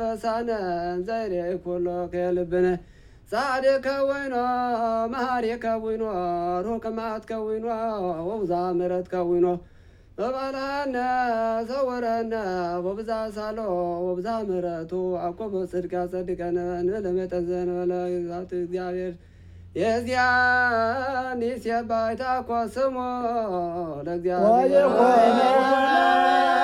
ረሳነ ዘይሬ ኩሎ ከልብነ ጻድቅ ከዊኖ መሃሪ ከዊኖ ሩቅ መዓት ከዊኖ ወብዛ ምሕረት ከዊኖ በባልሃነ ሰውረነ ወብዛ ሳሎ ወብዛ ምሕረቱ አኮበ ጽድቅ ያጸድቀነ ንለመጠን ዘንበለ ግዛት እግዚአብሔር የዚያን ይሴባይታ ኮ ስሞ ለእግዚአብሔር